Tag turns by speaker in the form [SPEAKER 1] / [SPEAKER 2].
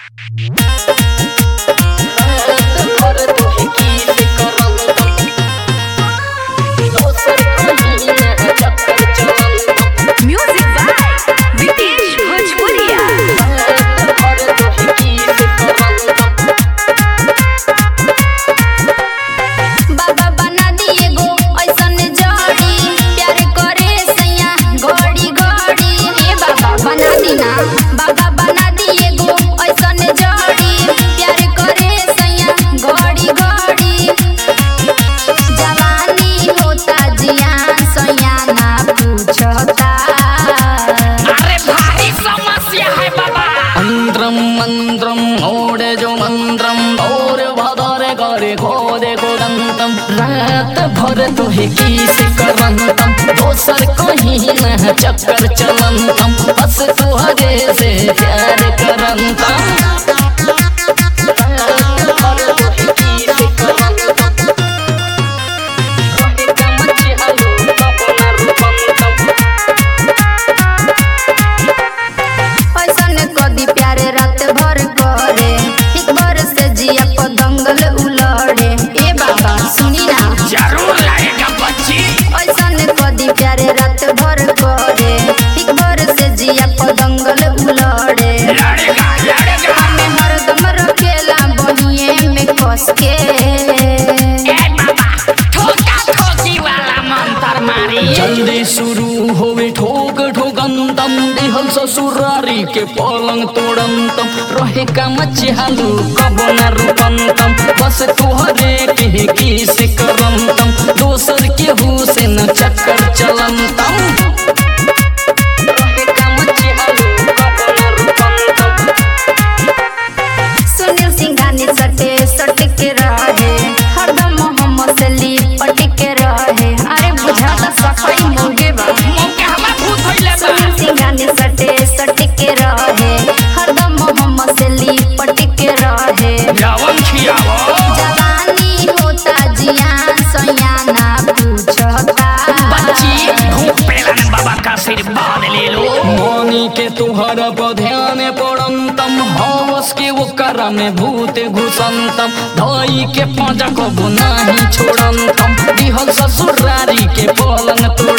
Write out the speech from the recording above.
[SPEAKER 1] Music by Vitesh Bhojpuria.
[SPEAKER 2] बाबा बना दिए गो ऐसन जड़ी प्यार करे सैया घड़ी घड़ी ए बाबा बना दीना बाबा बना दिए गो ऐसन जड़ी प्यार करे सैया घड़ी घड़ी जवानी होता जियान सैया ना पूछता
[SPEAKER 3] अरे भारी समस्या है बाबा
[SPEAKER 4] మంత్రం మంత్రం ఓడేజో మంత్రం और भदरे करे खोदे कोदंतम रात भर तोहे की से करंतम दोसर कहीं न चक्कर चलंतम बस तुहरे से प्यार करंतम रात भर तोहे की से करंतम रोहे कमच हलो अपना रूपंतम
[SPEAKER 2] ऐसन कदी प्यारे रात भर करे एक बार से जिया को दंगल उलड़े ए बाबा सुनी ना
[SPEAKER 3] जरूर लगेगा बच्ची
[SPEAKER 2] ऐसन कदी प्यारे रात भर करे एक बार से जिया को दंगल उलड़े
[SPEAKER 3] लड़ेगा लड़ेगा
[SPEAKER 2] हमें हरदम रखेला बहिए में कस के
[SPEAKER 3] ए बाबा ठोका ठोकी वाला मंत्र मारी
[SPEAKER 4] जल्दी शुरू होवे ठोक ठोकंतम दिहल ससुरारी के पलंग तोड़ंतम रहे का मच्छालू कब न रूपंतम बस तुहरे के की से करंतम दोसर के हु से न चक्कर चलंतम रहे का मच्छालू कब न रूपंतम
[SPEAKER 2] सुनील सिंघानी सटे सट के रहे हरदम मोहम्मद से लिपट के रहे अरे बुझाता सफाई मोगे बा
[SPEAKER 3] मुंह हवा भूत होइले बा
[SPEAKER 2] सुनील सिंघानी सटे सट के रहे हरदम मोहम्मद से लिपट के रहे
[SPEAKER 3] जवन खियावो
[SPEAKER 2] जवानी होता जियान सयाना पूछता
[SPEAKER 3] बच्ची भूख पेलन बाबा का आशीर्वाद ले लो
[SPEAKER 4] मोनी के तुहर पर ध्यान पड़ंतम हवस के वो कर में भूत घुसंतम धोई के पाँच को बुनाही छोड़ंतम दिहल ससुरारी के पलंग तोड़